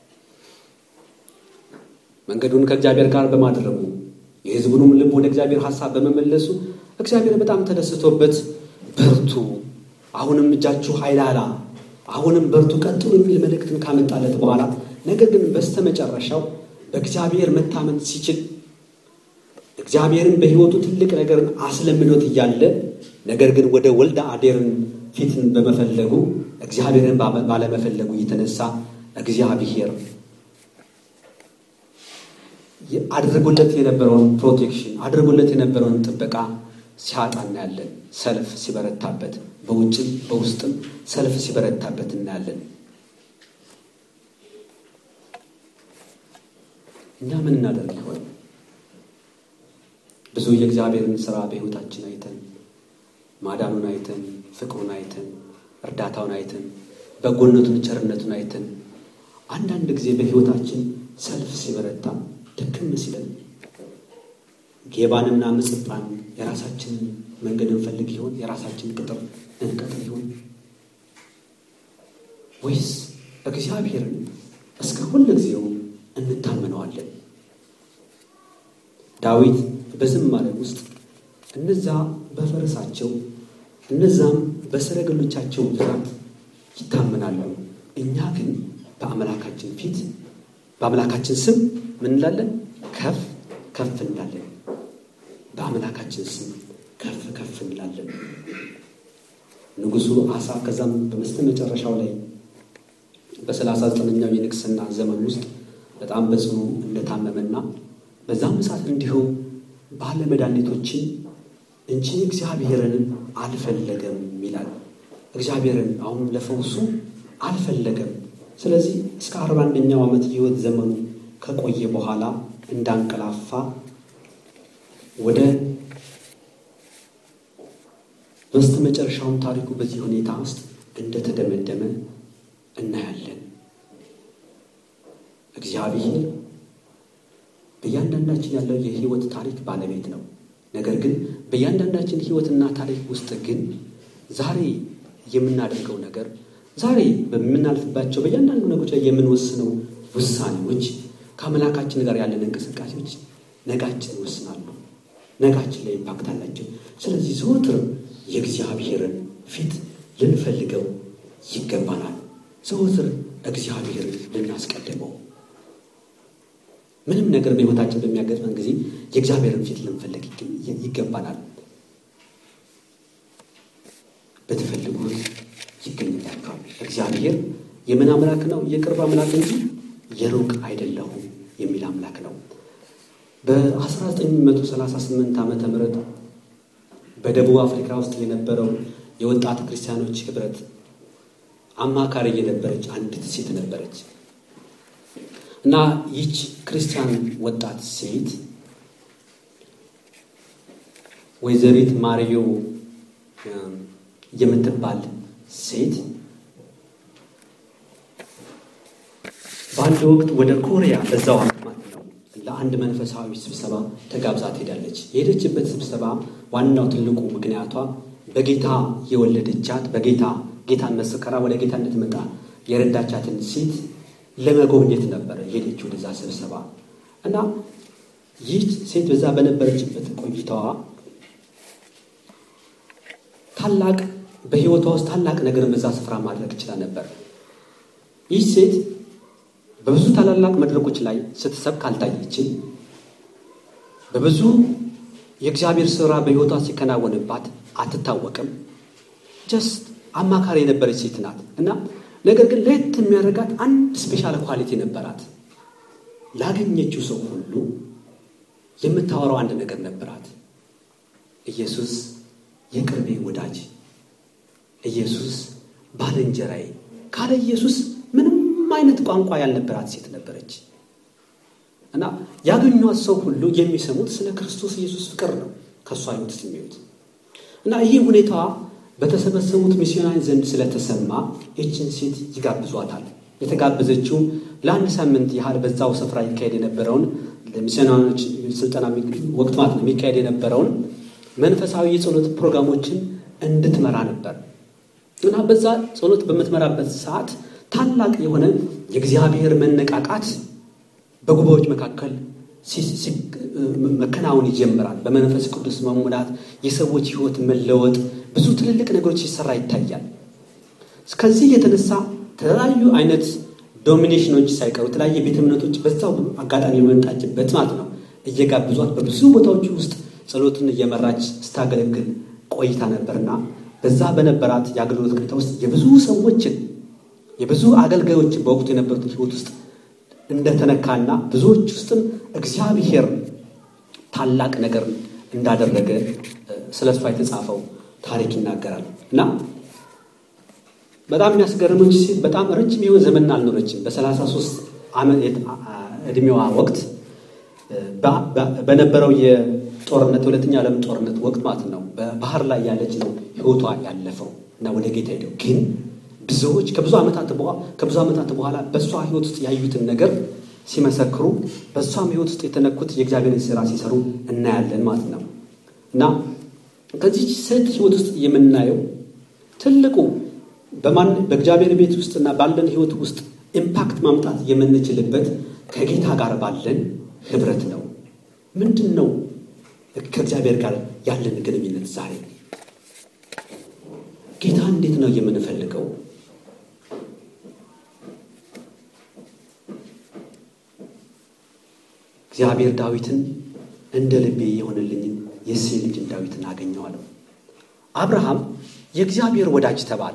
መንገዱን ከእግዚአብሔር ጋር በማድረጉ የሕዝቡንም ልብ ወደ እግዚአብሔር ሐሳብ በመመለሱ እግዚአብሔር በጣም ተደስቶበት በርቱ፣ አሁንም እጃችሁ ኃይላላ፣ አሁንም በርቱ፣ ቀጥሉ የሚል መልእክትን ካመጣለት በኋላ ነገር ግን በስተመጨረሻው በእግዚአብሔር መታመን ሲችል እግዚአብሔርን በሕይወቱ ትልቅ ነገርን አስለምዶት እያለ ነገር ግን ወደ ወልደ አዴርን ፊትን በመፈለጉ እግዚአብሔርን ባለመፈለጉ የተነሳ እግዚአብሔር አድርጎለት የነበረውን ፕሮቴክሽን አድርጎለት የነበረውን ጥበቃ ሲያጣ እናያለን። ሰልፍ ሲበረታበት፣ በውጭም በውስጥም ሰልፍ ሲበረታበት እናያለን። እኛ ምን እናደርግ ይሆን? ብዙ የእግዚአብሔርን ሥራ በሕይወታችን አይተን ማዳኑን አይተን ፍቅሩን አይተን እርዳታውን አይተን በጎነቱን ቸርነቱን አይተን አንዳንድ ጊዜ በሕይወታችን ሰልፍ ሲበረታ ድክም ሲለን ጌባንና ምጽጳን የራሳችንን መንገድ እንፈልግ ይሆን? የራሳችንን ቅጥር እንቀጥል ይሆን? ወይስ እግዚአብሔርን እስከ ሁል ጊዜው እንታመነዋለን? ዳዊት በዝማሬ ውስጥ እነዛ በፈረሳቸው እነዛም በሰረገሎቻቸው ብዛት ይታመናሉ፣ እኛ ግን በአምላካችን ፊት በአምላካችን ስም ምን እንላለን? ከፍ ከፍ እንላለን። በአምላካችን ስም ከፍ ከፍ እንላለን። ንጉሡ አሳ ከዛም በመስተ መጨረሻው ላይ በሰላሳ ዘጠነኛው የንግስና ዘመን ውስጥ በጣም በጽኑ እንደታመመና በዛም ሰዓት እንዲሁ ባለ መድኃኒቶችን እንጂ እግዚአብሔርን አልፈለገም ይላል። እግዚአብሔርን አሁን ለፈውሱ አልፈለገም። ስለዚህ እስከ አርባ አንደኛው ዓመት የሕይወት ዘመኑ ከቆየ በኋላ እንዳንቀላፋ ወደ በስተ መጨረሻውን ታሪኩ በዚህ ሁኔታ ውስጥ እንደተደመደመ እናያለን። እግዚአብሔር በእያንዳንዳችን ያለው የሕይወት ታሪክ ባለቤት ነው። ነገር ግን በእያንዳንዳችን ሕይወትና ታሪክ ውስጥ ግን ዛሬ የምናደርገው ነገር ዛሬ በምናልፍባቸው በእያንዳንዱ ነገሮች ላይ የምንወስነው ውሳኔዎች ከአምላካችን ጋር ያለን እንቅስቃሴዎች ነጋችን ይወስናሉ፣ ነጋችን ላይ ኢምፓክት አላቸው። ስለዚህ ዘወትር የእግዚአብሔርን ፊት ልንፈልገው ይገባናል። ዘወትር እግዚአብሔርን ልናስቀድመው ምንም ነገር በሕይወታችን በሚያጋጥመን ጊዜ የእግዚአብሔርን ፊት ልንፈልግ ይገባናል። ብትፈልጉት ይገኝላችኋል። እግዚአብሔር የምን አምላክ ነው? የቅርብ አምላክ እንጂ የሩቅ አይደለሁም የሚል አምላክ ነው። በ1938 ዓመተ ምህረት በደቡብ አፍሪካ ውስጥ የነበረው የወጣት ክርስቲያኖች ህብረት አማካሪ የነበረች አንዲት ሴት ነበረች እና ይች ክርስቲያን ወጣት ሴት ወይዘሪት ማሪዮ የምትባል ሴት በአንድ ወቅት ወደ ኮሪያ በዛው ማለት ነው ለአንድ መንፈሳዊ ስብሰባ ተጋብዛ ትሄዳለች። የሄደችበት ስብሰባ ዋናው ትልቁ ምክንያቷ በጌታ የወለደቻት በጌታ ጌታን መስከራ ወደ ጌታ እንድትመጣ የረዳቻትን ሴት ለመጎብኘት ነበረ የሄደች ወደዛ ስብሰባ እና ይህ ሴት በዛ በነበረችበት ቆይታዋ ታላቅ በሕይወቷ ውስጥ ታላቅ ነገርን በዛ ስፍራ ማድረግ ይችላ ነበር። ይህ ሴት በብዙ ታላላቅ መድረኮች ላይ ስትሰብክ አልታየችም። በብዙ የእግዚአብሔር ስራ በሕይወቷ ሲከናወንባት አትታወቅም። ጀስት አማካሪ የነበረች ሴት ናት እና ነገር ግን ለየት የሚያደርጋት አንድ ስፔሻል ኳሊቲ ነበራት። ላገኘችው ሰው ሁሉ የምታወራው አንድ ነገር ነበራት። ኢየሱስ የቅርቤ ወዳጅ፣ ኢየሱስ ባልንጀራዬ። ካለ ኢየሱስ ምንም አይነት ቋንቋ ያልነበራት ሴት ነበረች እና ያገኟት ሰው ሁሉ የሚሰሙት ስለ ክርስቶስ ኢየሱስ ፍቅር ነው ከእሷ ሕይወት የሚዩት እና ይህ ሁኔታዋ በተሰበሰቡት ሚስዮናዊ ዘንድ ስለተሰማ ይችን ሴት ይጋብዟታል። የተጋበዘችው ለአንድ ሳምንት ያህል በዛው ስፍራ ይካሄድ የነበረውን ለሚስዮናዊዎች ስልጠና ወቅት ማለት ነው የሚካሄድ የነበረውን መንፈሳዊ የጸሎት ፕሮግራሞችን እንድትመራ ነበር እና በዛ ጸሎት በምትመራበት ሰዓት ታላቅ የሆነ የእግዚአብሔር መነቃቃት በጉባኤዎች መካከል መከናወን ይጀምራል። በመንፈስ ቅዱስ መሙላት፣ የሰዎች ሕይወት መለወጥ፣ ብዙ ትልልቅ ነገሮች ሲሰራ ይታያል። ከዚህ የተነሳ የተለያዩ አይነት ዶሚኔሽኖች ሳይቀሩ የተለያየ ቤተ እምነቶች በዛው አጋጣሚ የመምጣችበት ማለት ነው እየጋብዟት በብዙ ቦታዎች ውስጥ ጸሎትን እየመራች ስታገለግል ቆይታ ነበርና በዛ በነበራት የአገልግሎት ቆይታ ውስጥ የብዙ ሰዎችን የብዙ አገልጋዮችን በወቅቱ የነበሩትን ሕይወት ውስጥ እንደተነካና ብዙዎች ውስጥም እግዚአብሔር ታላቅ ነገር እንዳደረገ ስለ እሷ የተጻፈው ታሪክ ይናገራል እና በጣም የሚያስገርመች ሴት በጣም ረጅም የሆነ ዘመን አልኖረችም። በሰላሳ ሶስት ዓመት ዕድሜዋ ወቅት በነበረው የጦርነት የሁለተኛ ዓለም ጦርነት ወቅት ማለት ነው በባህር ላይ ያለች ነው ህይወቷ ያለፈው እና ወደ ጌታ ሄደው ግን ብዙዎች ከብዙ ዓመታት በኋላ ከብዙ ዓመታት በኋላ በእሷ ህይወት ውስጥ ያዩትን ነገር ሲመሰክሩ በእሷም ህይወት ውስጥ የተነኩት የእግዚአብሔርን ስራ ሲሰሩ እናያለን ማለት ነው እና ከዚህ ሴት ህይወት ውስጥ የምናየው ትልቁ በማን በእግዚአብሔር ቤት ውስጥና ባለን ህይወት ውስጥ ኢምፓክት ማምጣት የምንችልበት ከጌታ ጋር ባለን ህብረት ነው። ምንድን ነው ከእግዚአብሔር ጋር ያለን ግንኙነት? ዛሬ ጌታ እንዴት ነው የምንፈልገው? እግዚአብሔር ዳዊትን እንደ ልቤ የሆነልኝን የእሴይ ልጅን ዳዊትን አገኘዋለሁ። አብርሃም የእግዚአብሔር ወዳጅ ተባለ።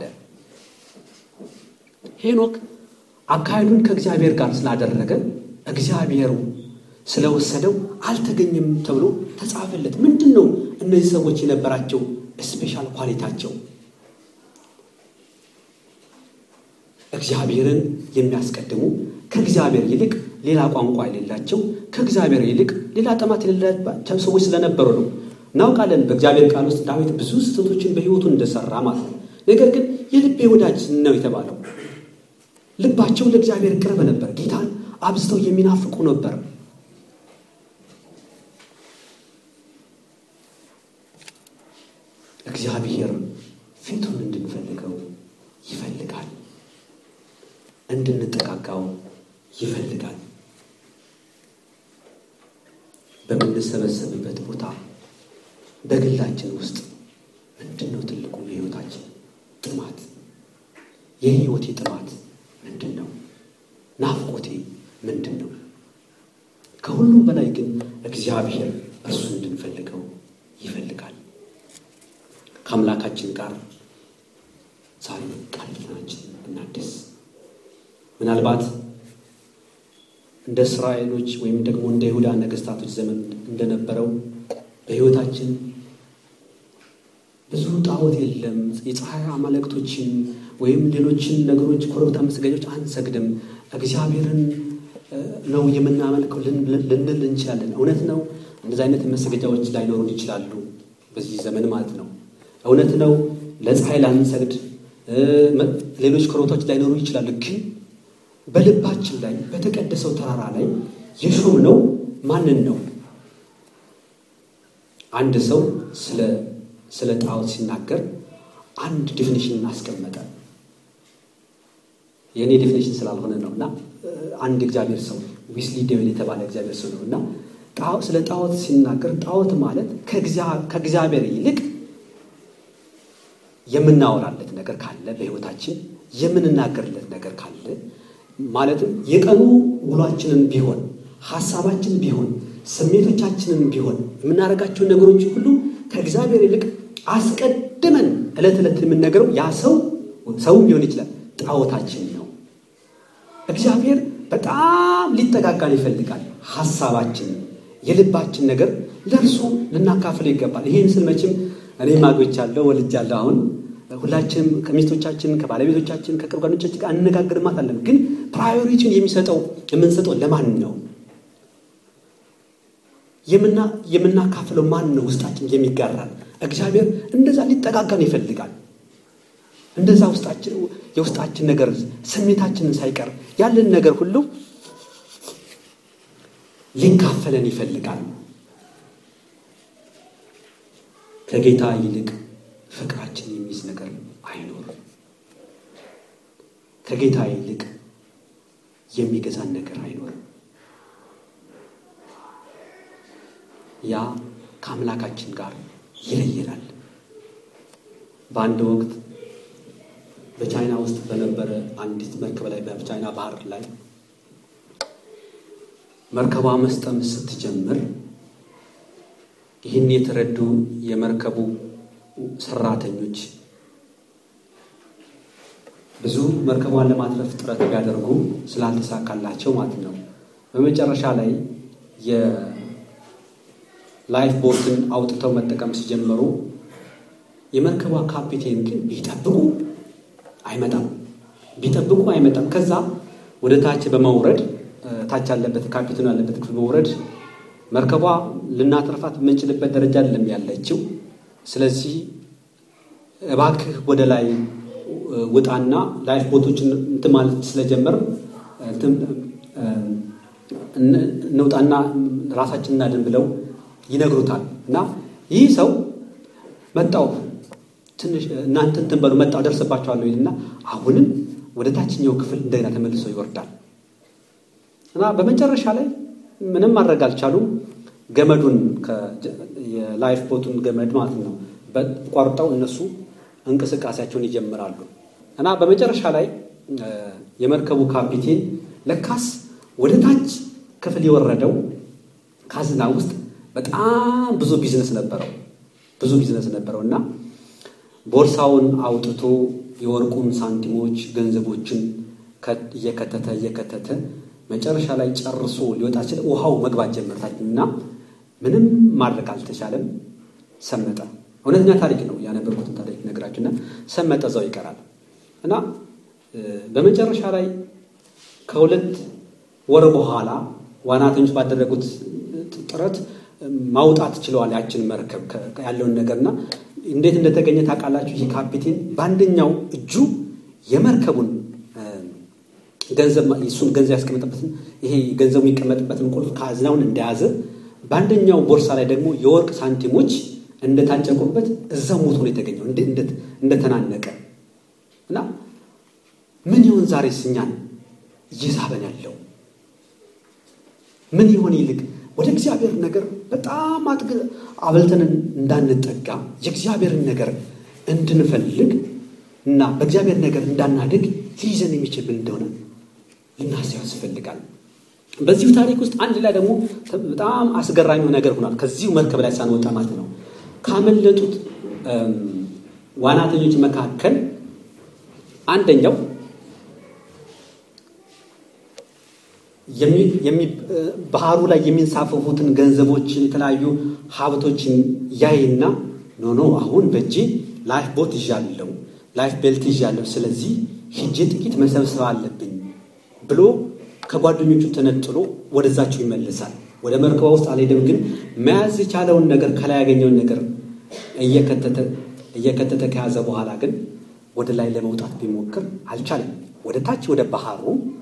ሄኖክ አካሄዱን ከእግዚአብሔር ጋር ስላደረገ እግዚአብሔሩ ስለወሰደው አልተገኘም ተብሎ ተጻፈለት። ምንድን ነው እነዚህ ሰዎች የነበራቸው ስፔሻል ኳሊታቸው? እግዚአብሔርን የሚያስቀድሙ ከእግዚአብሔር ይልቅ ሌላ ቋንቋ የሌላቸው ከእግዚአብሔር ይልቅ ሌላ ጥማት የሌላቸው ሰዎች ስለነበሩ ነው። እናውቃለን በእግዚአብሔር ቃል ውስጥ ዳዊት ብዙ ስህተቶችን በሕይወቱ እንደሰራ ማለት ነው። ነገር ግን የልቤ ወዳጅ ነው የተባለው ልባቸው ለእግዚአብሔር ቅርብ ነበር። ጌታን አብዝተው የሚናፍቁ ነበር። እግዚአብሔር ፊቱን እንድንፈልገው ይፈልጋል። እንድንጠቃቃው ይፈልጋል። በምንሰበሰብበት ቦታ በግላችን ውስጥ ምንድን ነው ትልቁ የህይወታችን ጥማት? የህይወቴ ጥማት ምንድን ነው? ናፍቆቴ ምንድን ነው? ከሁሉም በላይ ግን እግዚአብሔር እርሱን እንድንፈልገው ይፈልጋል። ከአምላካችን ጋር ዛሬ ቃል ኪዳናችን እናድስ። ምናልባት እንደ እስራኤሎች ወይም ደግሞ እንደ ይሁዳ ነገስታቶች ዘመን እንደነበረው በህይወታችን ብዙ ጣዖት የለም። የፀሐይ አማልክቶችን ወይም ሌሎችን ነገሮች ኮረብታ መስገጃዎች አንሰግድም። እግዚአብሔርን ነው የምናመልከው ልንል እንችላለን። እውነት ነው። እንደዚህ አይነት መስገጃዎች ላይኖሩን ይችላሉ በዚህ ዘመን ማለት ነው። እውነት ነው። ለፀሐይ ላንሰግድ፣ ሌሎች ኮረብታዎች ላይኖሩ ይችላሉ። ግን በልባችን ላይ በተቀደሰው ተራራ ላይ የሾምነው ማንን ነው? አንድ ሰው ስለ ስለ ጣዖት ሲናገር አንድ ዴፊኒሽን አስቀመጠ። የእኔ ዴፊኒሽን ስላልሆነ ነው እና አንድ እግዚአብሔር ሰው ዊስሊ ዴቪል የተባለ እግዚአብሔር ሰው ነው እና ስለ ጣዖት ሲናገር ጣዖት ማለት ከእግዚአብሔር ይልቅ የምናወራለት ነገር ካለ በሕይወታችን የምንናገርለት ነገር ካለ ማለትም የቀኑ ውሏችንን ቢሆን ሀሳባችን ቢሆን ስሜቶቻችንን ቢሆን የምናደርጋቸውን ነገሮች ሁሉ ከእግዚአብሔር ይልቅ አስቀድመን ዕለት ዕለት የምንነገረው ያ ሰው ሰውም ሊሆን ይችላል ጣዖታችን ነው። እግዚአብሔር በጣም ሊጠጋጋን ይፈልጋል። ሀሳባችን፣ የልባችን ነገር ለእርሱ ልናካፍለው ይገባል። ይህን ስል መቼም እኔም አግብቻለሁ ወልጃለሁ። አሁን ሁላችንም ከሚስቶቻችን ከባለቤቶቻችን ከቅርብ ጓደኞቻችን ጋር አነጋግርማት አለን። ግን ፕራዮሪቲን የሚሰጠው የምንሰጠው ለማን ነው? የምናካፍለው ማን ነው? ውስጣችን የሚጋራል። እግዚአብሔር እንደዛ ሊጠጋጋን ይፈልጋል። እንደዛ ውስጣችን የውስጣችን ነገር ስሜታችንን ሳይቀር ያለን ነገር ሁሉ ሊካፈለን ይፈልጋል። ከጌታ ይልቅ ፍቅራችን የሚይዝ ነገር አይኖርም። ከጌታ ይልቅ የሚገዛን ነገር አይኖርም። ያ ከአምላካችን ጋር ይለየናል። በአንድ ወቅት በቻይና ውስጥ በነበረ አንዲት መርከብ ላይ በቻይና ባህር ላይ መርከቧ መስጠም ስትጀምር ይህን የተረዱ የመርከቡ ሰራተኞች ብዙ መርከቧን ለማትረፍ ጥረት ቢያደርጉ ስላልተሳካላቸው ማለት ነው። በመጨረሻ ላይ የላይፍ ቦትን አውጥተው መጠቀም ሲጀምሩ የመርከቧ ካፒቴን ግን ቢጠብቁ አይመጣም፣ ቢጠብቁ አይመጣም። ከዛ ወደ ታች በመውረድ ታች ያለበት ካፒቴኑ ያለበት ክፍል መውረድ መርከቧ ልናተርፋት የምንችልበት ደረጃ አይደለም ያለችው። ስለዚህ እባክህ ወደ ላይ ውጣና ላይፍ ቦቶችን እንትን ማለት ስለጀመር እንውጣና ራሳችን እናድን ብለው ይነግሩታል። እና ይህ ሰው መጣው ትንሽ እናንተ እንትን በሉ መጣው ደርስባቸዋለሁ ይልና አሁንም ወደ ታችኛው ክፍል እንደገና ተመልሶ ይወርዳል። እና በመጨረሻ ላይ ምንም ማድረግ አልቻሉም። ገመዱን የላይፍ ቦቱን ገመድ ማለት ነው ቆርጠው እነሱ እንቅስቃሴያቸውን ይጀምራሉ። እና በመጨረሻ ላይ የመርከቡ ካፒቴን ለካስ ወደ ታች ክፍል የወረደው ካዝና ውስጥ በጣም ብዙ ቢዝነስ ነበረው ብዙ ቢዝነስ ነበረው እና ቦርሳውን አውጥቶ የወርቁን ሳንቲሞች ገንዘቦችን እየከተተ እየከተተ መጨረሻ ላይ ጨርሶ ሊወጣ ሲል ውሃው መግባት ጀመርታች እና ምንም ማድረግ አልተቻለም። ሰመጠ። እውነተኛ ታሪክ ነው ያነበርኩትን ታሪክ ነግራችሁና ሰመጠ፣ እዛው ይቀራል እና በመጨረሻ ላይ ከሁለት ወር በኋላ ዋናተኞች ባደረጉት ጥረት ማውጣት ችለዋል ያችን መርከብ ያለውን ነገርና እንዴት እንደተገኘ ታውቃላችሁ? ይህ ካፒቴን በአንደኛው እጁ የመርከቡን ገንዘብ እሱን ገንዘብ ያስቀመጠበትን ይሄ ገንዘቡ የሚቀመጥበትን ቁልፍ ካዝናውን እንደያዘ በአንደኛው ቦርሳ ላይ ደግሞ የወርቅ ሳንቲሞች እንደታጨቁበት እዛው ሞቶ ነው የተገኘው እንደተናነቀ እና ምን ይሆን ዛሬ እኛን እየሳበን ያለው ምን ይሆን ይልቅ ወደ እግዚአብሔር ነገር በጣም አጥግ አበልተን እንዳንጠጋ የእግዚአብሔርን ነገር እንድንፈልግ እና በእግዚአብሔር ነገር እንዳናድግ ሊይዘን የሚችል ምን እንደሆነ ልናስብ ያስፈልጋል። በዚሁ ታሪክ ውስጥ አንድ ላይ ደግሞ በጣም አስገራሚው ነገር ሆኗል። ከዚሁ መርከብ ላይ ሳንወጣ ማለት ነው። ካመለጡት ዋናተኞች መካከል አንደኛው ባህሩ ላይ የሚንሳፈፉትን ገንዘቦችን የተለያዩ ሀብቶችን ያይና ኖ ኖ አሁን በእጄ ላይፍ ቦት ይዣለሁ፣ ላይፍ ቤልት ይዣለሁ፣ ስለዚህ ሂጄ ጥቂት መሰብሰብ አለብኝ ብሎ ከጓደኞቹ ተነጥሎ ወደዛቸው ይመልሳል። ወደ መርከባ ውስጥ አልሄደም፣ ግን መያዝ የቻለውን ነገር ከላይ ያገኘውን ነገር እየከተተ ከያዘ በኋላ ግን ወደ ላይ ለመውጣት ቢሞክር አልቻለም። ወደ ታች ወደ ባህሩ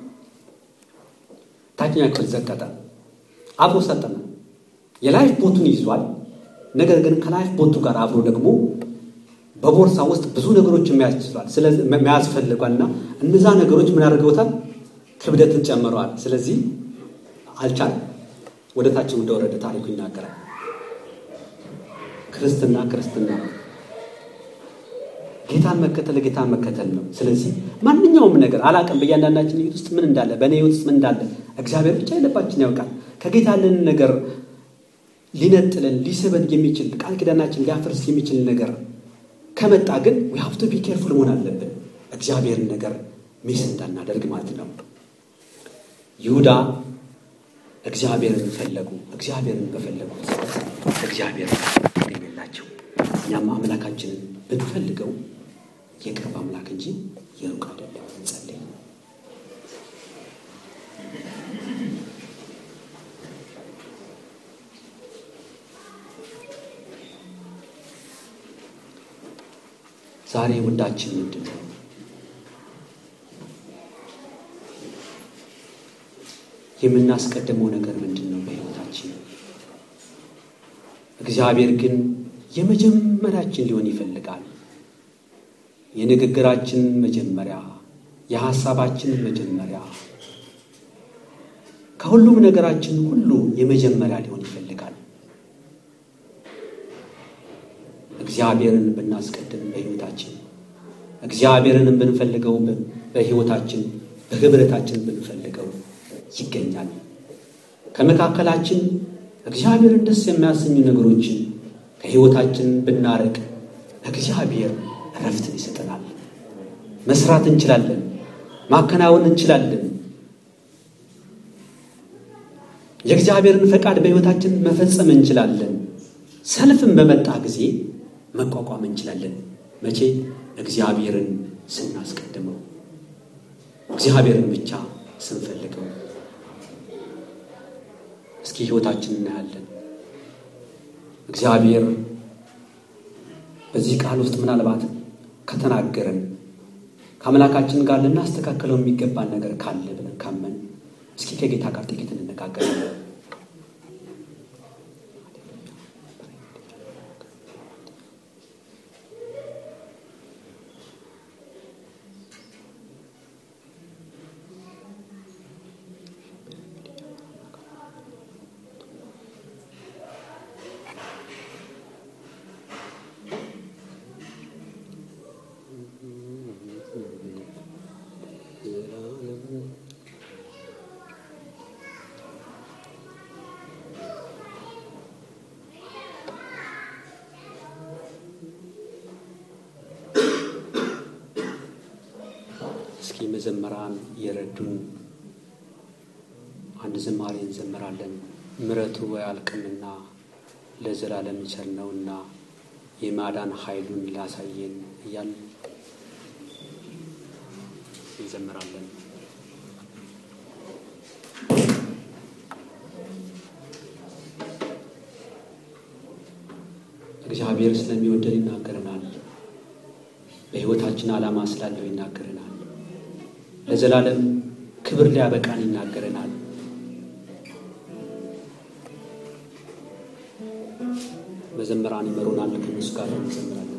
ታችኛ ክፍል ዘቀጠ፣ አብሮ ሰጠመ። የላይፍ ቦቱን ይዟል። ነገር ግን ከላይፍ ቦቱ ጋር አብሮ ደግሞ በቦርሳ ውስጥ ብዙ ነገሮችን መያዝ ችሏል። ስለዚህ መያዝ ፈልጓልና እነዛ ነገሮች ምን አድርገውታል? ክብደትን ጨምረዋል። ስለዚህ አልቻለም። ወደ ታችም እንደወረደ ታሪኩ ይናገራል። ክርስትና ክርስትና ነው። ጌታን መከተል ጌታን መከተል ነው። ስለዚህ ማንኛውም ነገር አላቅም በእያንዳንዳችን ህይወት ውስጥ ምን እንዳለ በእኔ ህይወት ውስጥ ምን እንዳለ እግዚአብሔር ብቻ የልባችን ያውቃል። ከጌታ ያለንን ነገር ሊነጥለን ሊስበን የሚችል ቃል ኪዳናችን ሊያፈርስ የሚችል ነገር ከመጣ ግን ዊ ሃቭ ቱ ቢ ኬርፉል መሆን አለብን። እግዚአብሔርን ነገር ሚስ እንዳናደርግ ማለት ነው። ይሁዳ እግዚአብሔርን ፈለጉ። እግዚአብሔርን በፈለጉ እግዚአብሔር አገኘላቸው። እኛም አምላካችንን ብንፈልገው የቅርብ አምላክ እንጂ የሩቅ አይደለም። እንጸልይ። ዛሬ ውዳችን ምንድን ነው? የምናስቀድመው ነገር ምንድን ነው በሕይወታችን? እግዚአብሔር ግን የመጀመሪያችን ሊሆን ይፈልጋል። የንግግራችን መጀመሪያ፣ የሐሳባችን መጀመሪያ፣ ከሁሉም ነገራችን ሁሉ የመጀመሪያ ሊሆን ይፈልጋል። እግዚአብሔርን ብናስቀድም በሕይወታችን እግዚአብሔርን ብንፈልገው በሕይወታችን በህብረታችን ብንፈልገው ይገኛል። ከመካከላችን እግዚአብሔርን ደስ የሚያሰኙ ነገሮችን ከሕይወታችን ብናርቅ እግዚአብሔር እረፍትን ይሰጠናል። መስራት እንችላለን። ማከናወን እንችላለን። የእግዚአብሔርን ፈቃድ በሕይወታችን መፈጸም እንችላለን። ሰልፍን በመጣ ጊዜ መቋቋም እንችላለን። መቼ? እግዚአብሔርን ስናስቀድመው፣ እግዚአብሔርን ብቻ ስንፈልገው። እስኪ ሕይወታችን እናያለን። እግዚአብሔር በዚህ ቃል ውስጥ ምናልባት ከተናገረን ከአምላካችን ጋር ልናስተካከለው የሚገባን ነገር ካለ ብለን ካመን እስኪ ከጌታ ጋር ጥቂት እንነጋገራለን። እስኪ መዘመራን የረዱን አንድ ዝማሬ እንዘምራለን። ምሕረቱ አያልቅምና ለዘላለም ቸር ነውና የማዳን ኃይሉን ላሳየን እያል እንዘምራለን። እግዚአብሔር ስለሚወደን ይናገረናል። በሕይወታችን ዓላማ ስላለው ይናገረናል። ለዘላለም ክብር ሊያበቃን ይናገረናል። መዘምራን ይመሩናል። ከእነሱ ጋር እንዘምራለን።